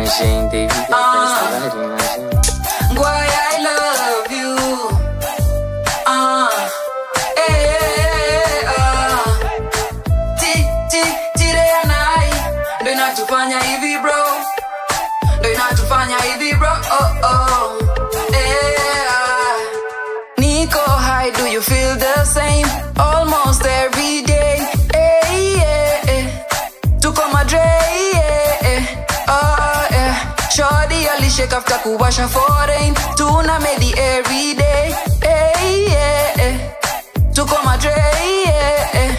machine, baby. Got press the writing machine. Why I love you. Ah, eh, ah. Ti, ti, tire ya nai. Ndo inatufanya hivi bro. Ndo inatufanya hivi bro. Oh, oh. Eh, ah. Nico, hi, do you feel the same? Almost every day. Eh, yeah, eh. Tuko madre, yeah, eh. Oh, yeah. Shorty alishake after kuwasha foreign. Tuna medi every day. Eh, yeah, eh. Tuko madre, yeah, eh.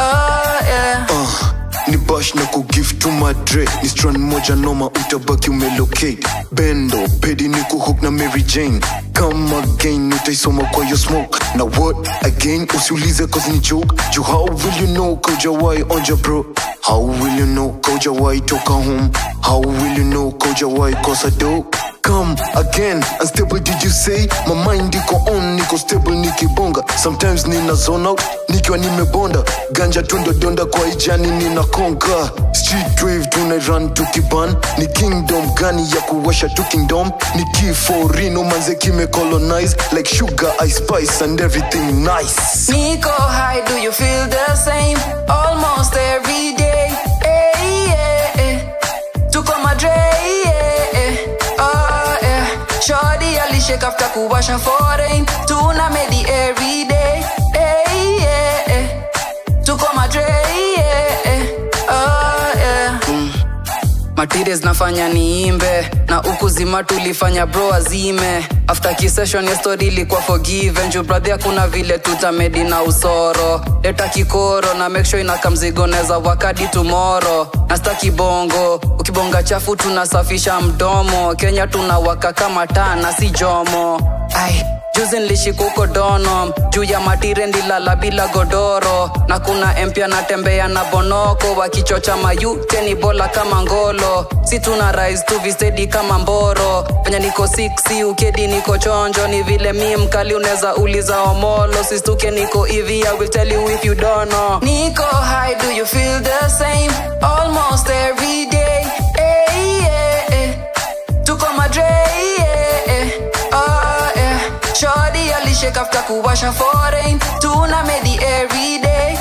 Oh, yeah. uh, ni bash na kugift to madre ni strand moja noma utabaki umelocate bendo pedi ni kuhook na mary jane come again utaisoma kwa yo smoke na what again usiulize cause ni joke ju how will you know kaujawai onja bro how will you know kaujawai toka home how will you know kaujawai kosa do come again unstable did you say my mind iko on niko stable nikibonga sometimes nina zone out nikiwa nimebonda ganja tundodonda kwa ijani ninakonga street wave tuna run tukiban ni kingdom gani ya kuwasha tu kingdom ni kiforino manze kime colonize like sugar ice spice and everything nice Nico, hi, do you feel the same? Almost every day. Eh, yeah, eh. Tuko madre, yeah, eh. Oh, yeah. Shorty alishake after kuwasha foreign. Tuna medi every day. Eh, yeah, eh. Tuko madre, yeah, eh. Oh, yeah. materials nafanya niimbe na huku zima tulifanya bro azime after kisession ya story ilikuwa forgiven juu brother kuna vile tutamedi na usoro leta kikoro na make sure inaka mzigo neza wakadi tomorrow na staki bongo ukibonga chafu tunasafisha mdomo kenya tunawaka kama taa na si jomo ai juzi nilishika huko donom juu ya matire ndilala bila godoro na kuna mpya natembea na bonoko wakichocha mayute ni bola kama ngolo si tuna rise tu vistedi kama mboro penye niko 6 ukedi niko chonjo ni vile mi mkali unaweza uliza omolo sistuke niko hivi i will tell you if you don't know niko high do you feel the same almost every day eh, yeah, eh. tuko madre yeah, eh. oh, yeah. Shorty alishake after kuwasha foreign tuna medi every day